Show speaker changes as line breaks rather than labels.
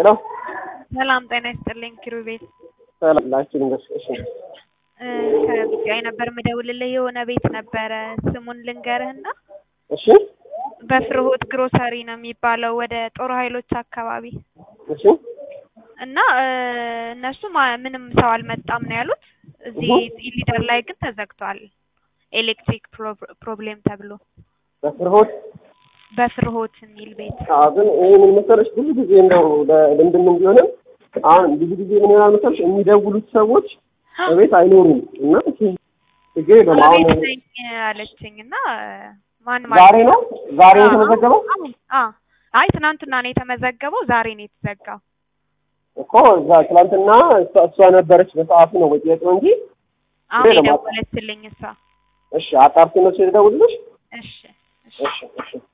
ሄሎ
ሰላም ጤና ይስጥልኝ ኪሩቤል።
ሰላም ላችን እሺ
ከቢጫዬ ነበር የምደውልልህ የሆነ ቤት ነበረ ስሙን ልንገርህና
እሺ
በፍርሆት ግሮሰሪ ነው የሚባለው ወደ ጦር ኃይሎች አካባቢ
እሺ
እና እነሱ ማ- ምንም ሰው አልመጣም ነው ያሉት። እዚህ ሊደር ላይ ግን ተዘግቷል። ኤሌክትሪክ ፕሮ- ፕሮብሌም ተብሎ
በፍርሆት
በፍርሆት የሚል ቤት
አዎ ግን ይሄ ምን መሰለሽ ብዙ ጊዜ እንደው ለልምድም ቢሆንም አሁን ብዙ ጊዜ ምን ይሆናል መሰለሽ የሚደውሉት ሰዎች በቤት አይኖሩም እና ችግር የለውም አሁን
ቤት ነኝ አለችኝ እና ማን
ዛሬ ነው ዛሬ ነው
አዎ፣
የተመዘገበው
አሁን አዎ። አይ ትናንትና ነው የተመዘገበው፣ ዛሬ ነው የተዘጋው።
እኮ እዛ ትናንትና እሷ እሷ ነበረች በሰዓቱ ነው ወይ ጥያቄው እንጂ
አሁን
ሌላ ማታ-
የደወለችልኝ እሷ።
እሺ አጣርቶ ነው ሲደውልልሽ
እሺ እሺ
እሺ እሺ